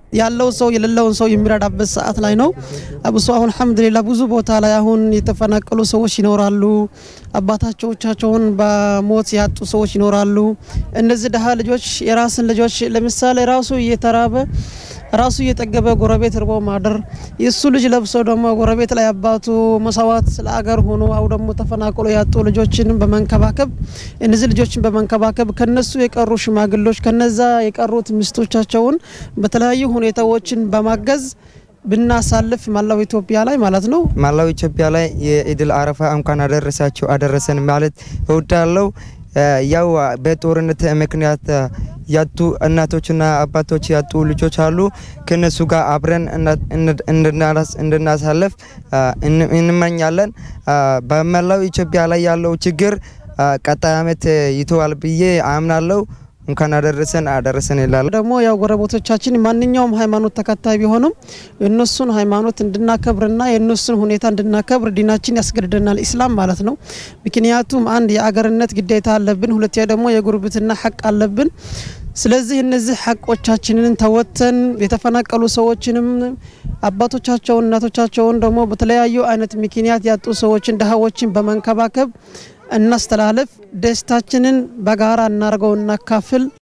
ያለው ሰው የሌለውን ሰው የሚረዳበት ሰዓት ላይ ነው። አብሶ አሁን አልሐምዱሊላህ ብዙ ቦታ ላይ አሁን የተፈናቀሉ ሰዎች ይኖራሉ። አባታቸውን በሞት ያጡ ሰዎች ይኖራሉ። እነዚህ ድሀ ልጆች የራስን ልጆች ለምሳሌ ራሱ እየተራበ ራሱ እየጠገበ ጎረቤት እርቦ ማደር የእሱ ልጅ ለብሶ ደግሞ ጎረቤት ላይ አባቱ መሰዋት ስለ አገር ሆኖ አው ደግሞ ተፈናቅሎ ያጡ ልጆችን በመንከባከብ እነዚህ ልጆችን በመንከባከብ ከነሱ የቀሩ ሽማግሎች ከነዛ የቀሩት ሚስቶቻቸውን በተለያዩ ሁኔታዎችን በማገዝ ብናሳልፍ መላው ኢትዮጵያ ላይ ማለት ነው። መላው ኢትዮጵያ ላይ የኢድል አረፋ እንኳን አደረሳችሁ አደረሰን ማለት እወዳለሁ። ያው በጦርነት ምክንያት ያጡ እናቶችና አባቶች ያጡ ልጆች አሉ። ከነሱ ጋር አብረን እንድናሳልፍ እንመኛለን። በመላው ኢትዮጵያ ላይ ያለው ችግር ቀጣይ ዓመት ይተዋል ብዬ አምናለሁ። እንኳን አደረሰን አደረሰን ይላል። ደግሞ ያው ጎረቤቶቻችን ማንኛውም ሃይማኖት ተከታይ ቢሆኑም የእነሱን ሃይማኖት እንድናከብርና የእነሱን ሁኔታ እንድናከብር ዲናችን ያስገድደናል፣ ኢስላም ማለት ነው። ምክንያቱም አንድ የአገርነት ግዴታ አለብን፣ ሁለተኛ ደግሞ የጉርብትና ሐቅ አለብን። ስለዚህ እነዚህ ሐቆቻችንን ተወተን የተፈናቀሉ ሰዎችንም አባቶቻቸውን እናቶቻቸውን ደግሞ በተለያዩ አይነት ምክንያት ያጡ ሰዎችን ድሃዎችን በመንከባከብ እናስተላለፍ። ደስታችንን በጋራ እናርገው፣ እናካፍል።